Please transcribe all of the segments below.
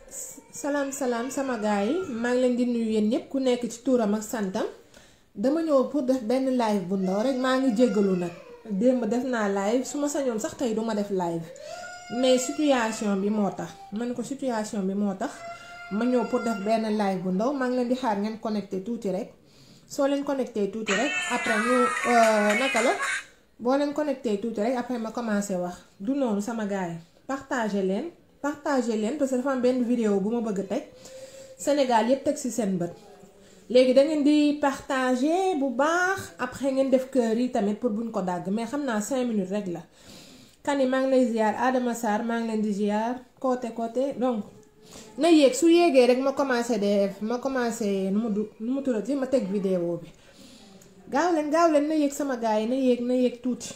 salaam salaam sama gars yi maa ngi leen di nuyu yéen ñëpp ku nekk ci tuuram ak santam dama ñëw pour def benn live bu ndaw rek maa ngi jéggalu nag démb def naa live su ma sañoon sax tey duma def live mais situation bi moo tax man ko situation bi moo tax ma ñëw pour def benn live bu ndaw maa ngi leen di xaar ngeen connecté tuuti rek soo leen connecté tuuti rek après ñu naka la boo leen connecté tuuti rek après ma commencé wax du noonu sama gars yi partagé leen partagé leen parce que dafa am benn vidéo bu ma bëgg a teg Sénégal yépp teg ci seen bët léegi da ngeen di partagé bu baax après ngeen def kër yi tamit pour buñ ko dàgg mais xam naa 5 minutes rek la kan yi maa ngi lay ziar Adama Sarr maa ngi leen di ziar côté côté donc na yéeg su yéegee rek ma commencé def ma commencé nu mu du nu mu turati ma teg vidéo bi gaaw leen gaaw leen na yéeg sama gars yi na yéeg na yéeg tuuti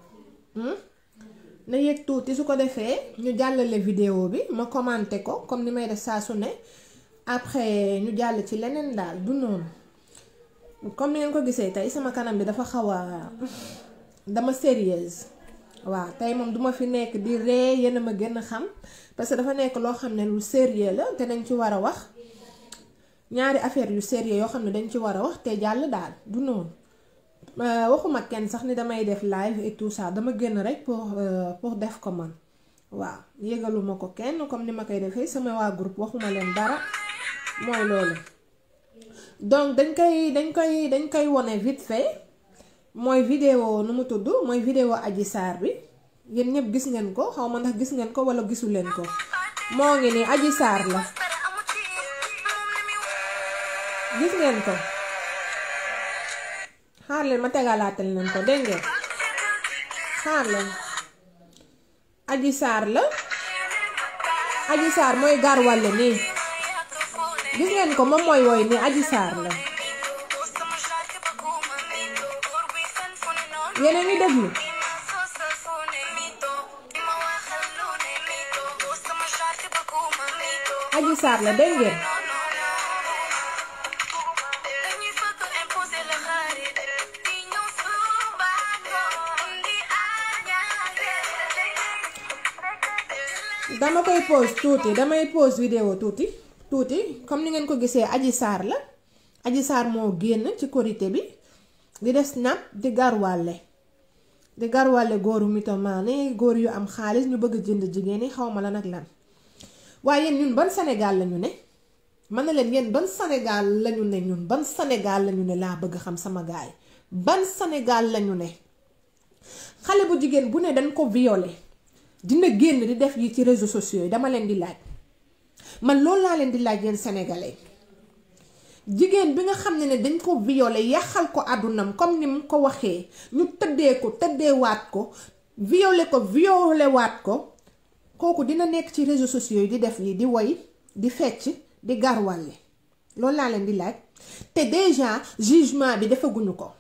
na yéeg tuuti su ko defee ñu jàllale vidéo bi ma commenté ko comme ni may def saa su ne après ñu jàll ci leneen daal du noonu comme ni ngeen ko gisee tey sama kanam bi dafa xaw a dama sérieuse waaw tey moom duma fi nekk di ree yéen a ma gën a xam parce que dafa nekk loo xam ne lu sérieux la te dañ ci war a wax ñaari affaire yu sérieux yoo xam ne dañ ci war a wax te jàll daal du noonu waxuma kenn sax ni damay def live et tout ça dama génn rek pour pour def ko man waaw yëgaluma ko kenn comme ni ma koy defee sama waa groupe waxuma leen dara mooy loolu donc dañ koy dañ koy dañ koy wone vite fait mooy vidéo nu mu tudd mooy vidéo Adji Sarr bi yéen ñëpp gis ngeen ko xaw ma ndax gis ngeen ko wala gisu leen ko moo ngi nii Adji Sarr la gis ngeen ko xaar leen ma tegalaatal leen ko dégg ngeen xaar leen Adji Sarr la Adji Sarr mooy garwalle nii gis ngeen ko moom mooy woy nii Adji Sarr la yéen a ngi déglu Adji Sarr la dégg ngeen dama koy pause tuuti damay pause vidéo tuuti tuuti comme ni ngeen ko gisee Adji Sarr la Adji Sarr moo génn ci korité bi di def snap di garwalle di garwalle góoru mythomane góor yu am xaalis ñu bëgg jënd jigéen yi xaw ma la nag lan waaye yéen ñun ban Sénégal lañu ne mën na leen yéen ban Sénégal lañu ne ñun ban Sénégal lañu ne laa bëgg xam sama gaay ban Sénégal lañu ne xale bu jigéen bu ne dañ ko violé dina génn di def yi ci réseaux sociaux yi dama leen di laaj man loolu laa leen di laaj yéen sénégalais jigéen bi nga xam ne ne dañ ko violé yàqal ko àddunam comme ni mu ko waxee ñu tëddee ko tëddee waat ko violé ko violé waat ko kooku dina nekk ci réseaux sociaux yi di def yi di woy di fecc di garwalle loolu laa leen di laaj te déjà jugement bi defaguñu ko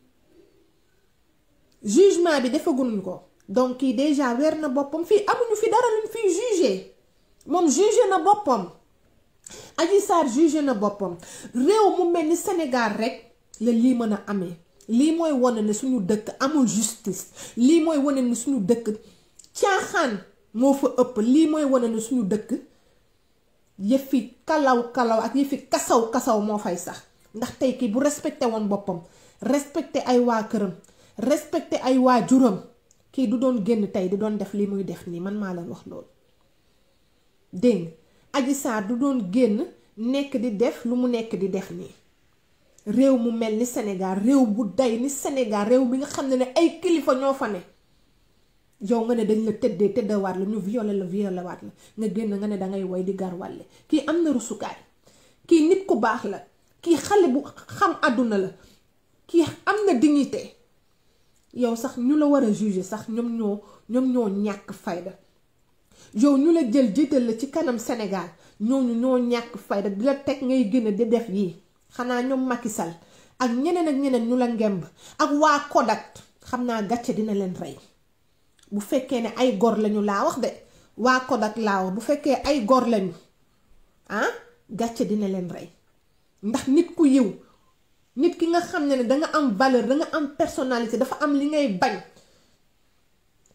jugement bi defaguñu ko donc kii déjà weer na boppam fii amuñu fi dara luñ fiy jugé moom jugé na boppam Adji Sarr jugé na boppam réew mu mel ni Sénégal rek la lii mën a amee lii mooy wane ne suñu dëkk amul justice lii mooy wane ne suñu dëkk caaxaan moo fa ëpp lii mooy wane ne suñu dëkk yëfi kalaw kalaw ak yëfi kasaw kasaw moo fay sax ndax tey kii bu respecté woon boppam respecté ay waa këram respecté ay waa juram kii du doon génn tey di doon def li muy def nii man maa leen wax loolu dégg Adji Sarr du doon génn nekk di def lu mu nekk di def nii réew mu mel ni Sénégal réew bu day ni Sénégal réew bi nga xam ne ne ay kilifa ñoo fa ne yow nga ne dañ la tëddee tëddawaat la ñu violé la violé waat la nga génn nga ne dangay woy di garwalle kii am na rusukaay kii nit ku baax la kii xale bu xam àdduna la kii am na dignité yow sax ñu la war a juger sax ñoom ñoo ñoom ñoo ñàkk fayda yow ñu la jël jiital la ci kanam Sénégal ñooñu ñoo ñàkk fayda di la teg ngay gën a di def yii xanaa ñoom Macky Sall ak ñeneen ak ñeneen ñu la ngemb ak waa Kodak xam naa gàcce dina leen rey bu fekkee ne ay gor lañu laa wax de waa Kodak laa wax bu fekkee ay gor lañu ah gàcce dina leen rey ndax nit ku yiw nit ki nga xam ne ne danga am valeur danga am personnalité dafa am li ngay bañ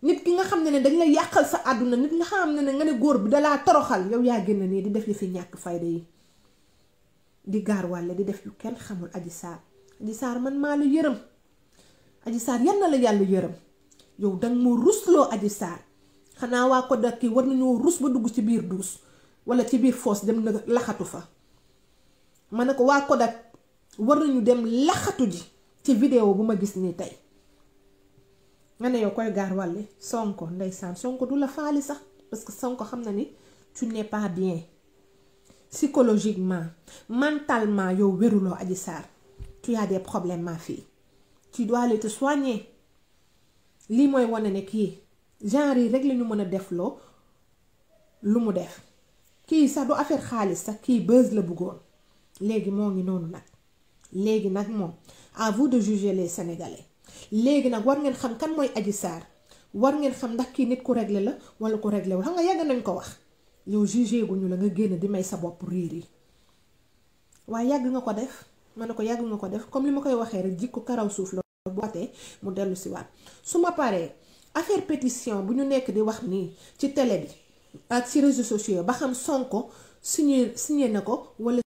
nit ki nga xam ne ne dañ lay yàqal sa àdduna nit nga xam ne ne nga ne góor bi dalaa toroxal yow yaa génn nii di def li fi ñàkk fayda yi di gaar wàlle di def yu kenn xamul aji saar aji saar man maa la yërëm aji saar yan na la yàlla yërëm yow danga moo rusloo aji saar xanaa waa ko dakki war nañoo rus ba dugg ci biir duus wala ci biir foos dem na laxatu fa ma ne ko waa Kodak war nañu dem laxatu ji ci vidéo bu ma gis nii tey nga ne yow koy gaar wàlle sonko ndeysaan sonko du la faali sax parce que sonko xam na ni tu n'es pas bien psychologiquement mentalement yow wéruloo aji saar tu as des problèmes ma fille tu dois aller te soigner lii mooy wane ne kii genre yi rek lañu mën a def loo lu mu def kii sax du affaire xaalis sax kii buzz la bëggoon léegi moo ngi noonu nag léegi nag moom à vous de juger les sénégalais léegi nag war ngeen xam kan mooy Adji Sarr war ngeen xam ndax kii nit ku réglé la wala ku réglé wul xam nga yàgg nañ ko wax yow jugé guñu la nga génn di may sa bopp riir yi waaye yàgg nga ko def ma ne ko yàgg nga ko def comme li ma koy waxee rek jikko karaw suuf la bu watee mu dellu si waat su ma paree affaire pétition bu ñu nekk di wax nii ci télé bi ak ci réseaux sociaux ba xam Sonko signé signé na ko wala